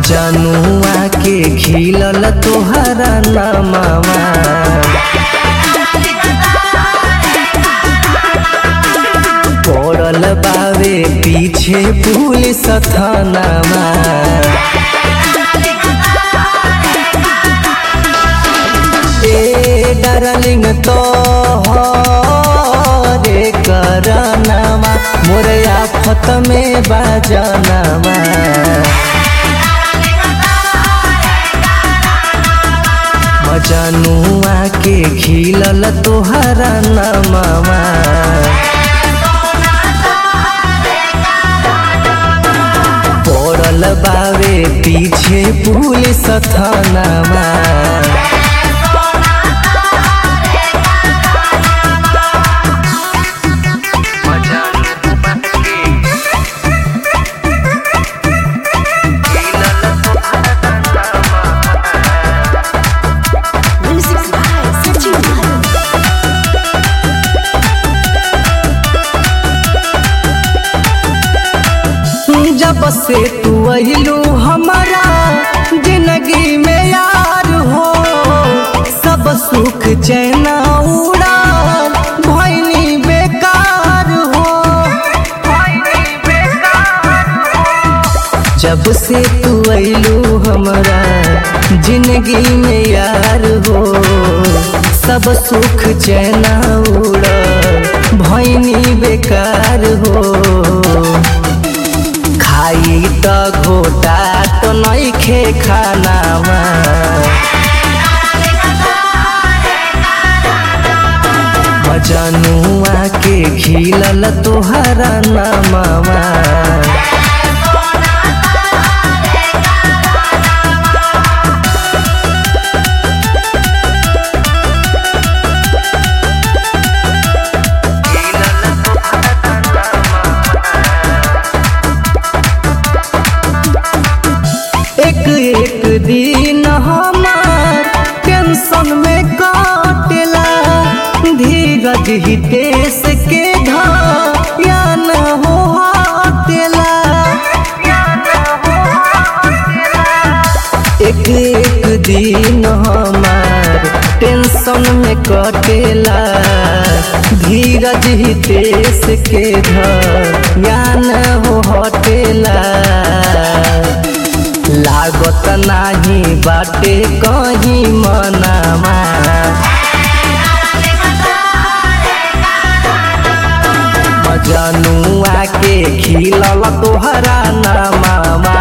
मजनुआ के खिलल तोहरा नमवा पड़ल बावे पीछे पुलिस थानामा ए डार्लिंग तो रे करनामा मोर आफत में बाजनामा मजनुआ के खिलल तोहरा नमवा पड़ल बावे पीछे पुलिस थानामा Music by Sachin Bhatt. जब से तू अहिलू हमारा जिंदगी में यार हो सब सुख चैना उड़ा भैनी बेकार हो जब से तू अहिलू हमारा जिंदगी में यार हो सब सुख चैना उड़ा भैनी बेकार हो खाई त घोटा त नइखे खानामा मजनुआ के खिलल तोहरा नमवा एक एक दिन हमार टेंशन में काटेला धीरज हितेश के या न हो हटेला एक एक दिन हमार टेंशन में कटेला धीरज हितेश के या न हो हटेला लागत नाही बाटे कहीं मनामा मजनुआ के खिलल तोहरा नामा